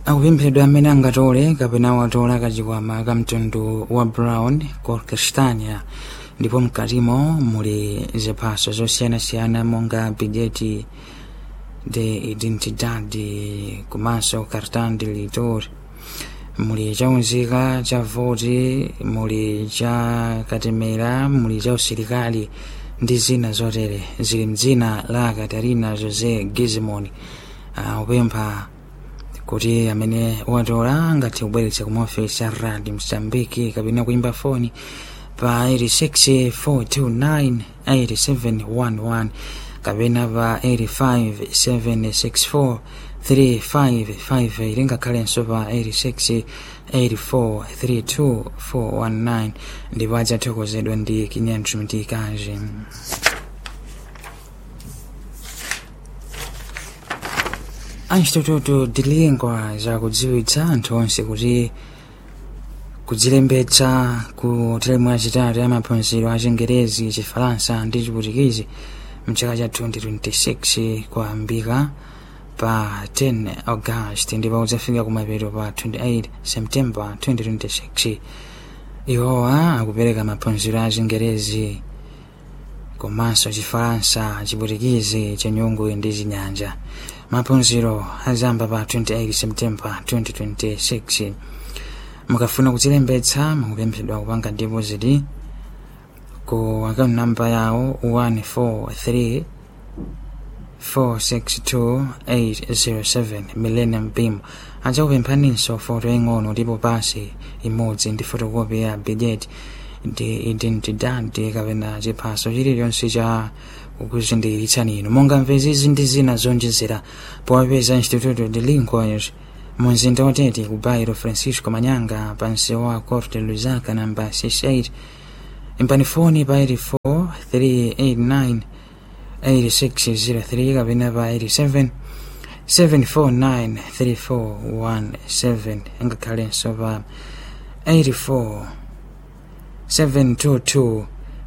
akupemphedwa amene angatole kapena watola kachikwama ka mtundu wa brown colcastania ndipo mkatimo muli ziphaso zosiyanasiyana monga bideti de identidade komanso cartão de eleitor muli chaunzika cha voti muli cha katemera muli cha usilikali ndi zina zotere zili mdzina la katarina josé gizimon akupempha kuti amene watola angathe kubweretsa ku ofesi ya radio msambiki kapena kuimba foni pa 864298711 kapena pa 857643558 ngakhalenso pa 868432419 ndipo adzathokozedwa ndi kinyanjo mtikazi anchitototo dilingwa zakudziwitsa anthu onse kuti kudzilembetsa ku teremu yachitatu ya maphunziro a chingerezi chifalansa ndi chiputikizi mchaka cha 2026 kwambika pa 10 august ndipo udzafika kumapeto pa 28 september 2026 iwowa akupereka maphunziro a chingerezi komanso chifalansa chiputikizi chenyungu ndi chinyanja maphunziro azamba pa 28 september 2026 mukafuna kudzilembetsa mukupemphedwa kupanga deposit ku account number yawo 143 462807 millennium beam adzakupemphaninso foto ing'ono ndipo pasi imodzi ndi fotokopi ya bidet ndi identidade kapena chiphaso chilichonse cha kukuzindikiritsani inu monga mvezizi ndi zina zonjezera powapeza instituto de linguas mu mzinda watete ku bairo francisco manyanga pansi wa corte lusaka namba 68 imbani foni pa 84 389 8603 kapena pa 87 749 3417 ngakhalenso pa 84 722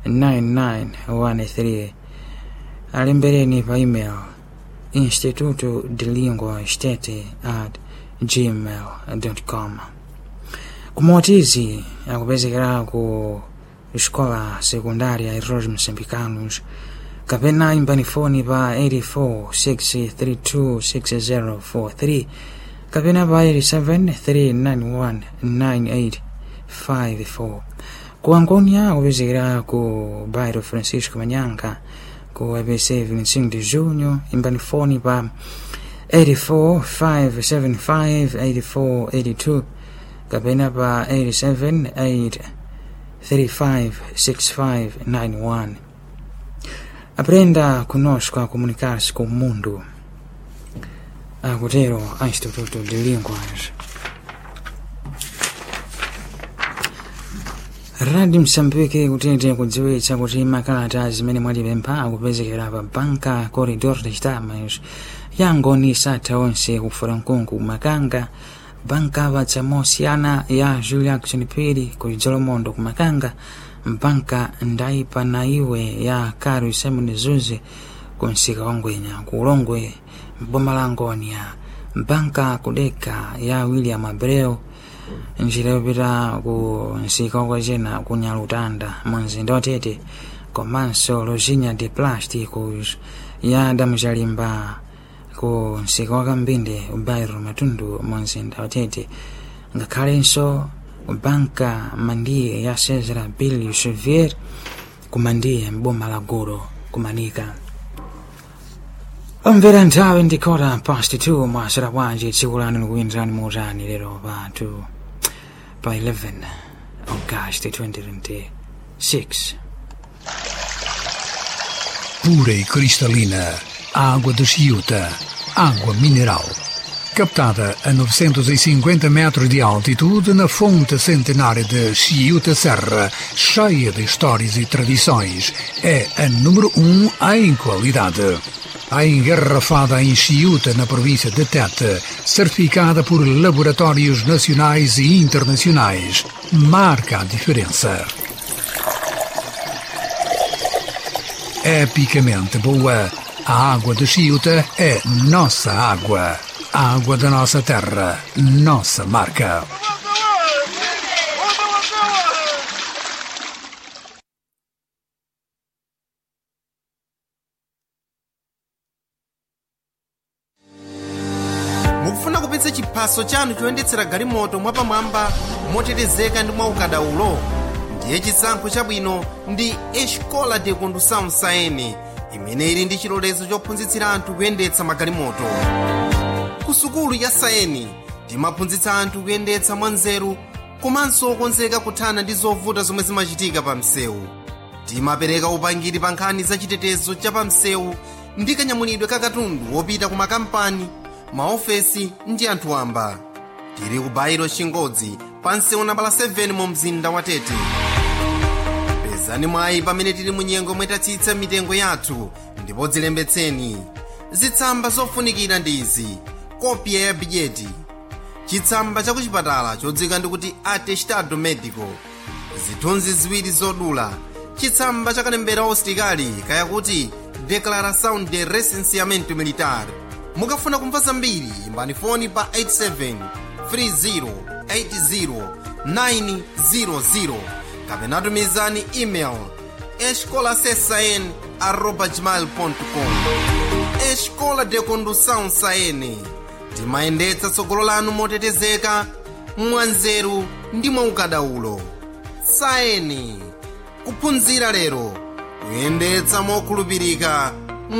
9913 alembereni pa email instituto de lingua stete at gmail.com kumotizi akupezekera ku escola secundária Heróis Moçambicanos kapena imbani foni pa 84632643 kapena pa 873919854 ku Angonia akupezekera ku bairro Francisco Manyanga ku ABC 25 de junho imbani foni pa 845758482 kapena pa 878356591 aprenda conosco a comunicar-se com o mundo akutero a instituto de línguas radio msambiki kutete kudziwitsa kuti makalata zimene mwatipempha akupezekera pa banka corridor de stamas yangoni satha onse kufura mkungu makanga banka vatsa mosiyana ya julia kuchiniphiri ku idzolomondo ku makanga mbanka ndaipa na iwe ya karu simon zuze ku msika wa ngwenya ku ulongwe mboma la ngonia mbanka kudeka ya william abreu njira yopita ku msika wakwachena ku nyalutanda mu mzinda watete komanso lozinya de plásticos ya damuchalimba ku msika wa kambinde ubairo matundu mu mzinda watete ngakhalenso banka mandiye ya cesar billy chevier kumandiye mboma la goro kumanika omvera nthawi ndikota past 2 mwasera bwanji tsiku lanu likuyenderani muutani lero pa 2 pa 11 august 2026 pura e cristalina, água de Chiuta, água mineral. Captada a 950 metros de altitude na fonte centenária de Chiuta Serra, cheia de histórias e tradições, é a número 1 um em qualidade. A engarrafada em Chiuta, na província de Tete, certificada por laboratórios nacionais e internacionais, marca a diferença. epicamente boa. A água de Chiuta é nossa água. A água da nossa terra, nossa marca. mukufuna kupitsa chiphaso chanu choyendetsera galimoto mwapamwamba motetezeka ndi mwaukadaulo ndiye chisankho chabwino ndi escola de condução saene imene ili ndi chilolezo chophunzitsira anthu kuyendetsa magalimoto ku sukulu ya saeni timaphunzitsa anthu kuyendetsa mwanzeru komanso okonzeka kuthana ndi zovuta zomwe zimachitika pa msewu timapereka upangiri pa nkhani za chitetezo cha pa msewu ndi kanyamulidwe ka katundu wopita ku makampani maofesi ndi anthu wamba tili ku bairo chingodzi pa msewu nambala 7 mu mzinda wa tete pezani mwayi pamene tili mu nyengo mwetatsitsa mitengo yathu ndipo dzilembetseni zitsamba zofunikira ndi izi kopya ya bidyeti chitsamba cha kuchipatala chodzika ndikuti atestado medico zithunzi ziwiri zodula chitsamba cha kalembera usitikali kayakuti declaração de recenseamento militar mukafuna kumva zambiri imbani foni pa 87 30 80 kapena tumizani email escolasesn arroba gmail.com escola de condução saene timayendetsa tsogolo lanu motetezeka mwanzeru ndi mwaukadaulo saeni kuphunzira lero kuyendetsa mokhulupirika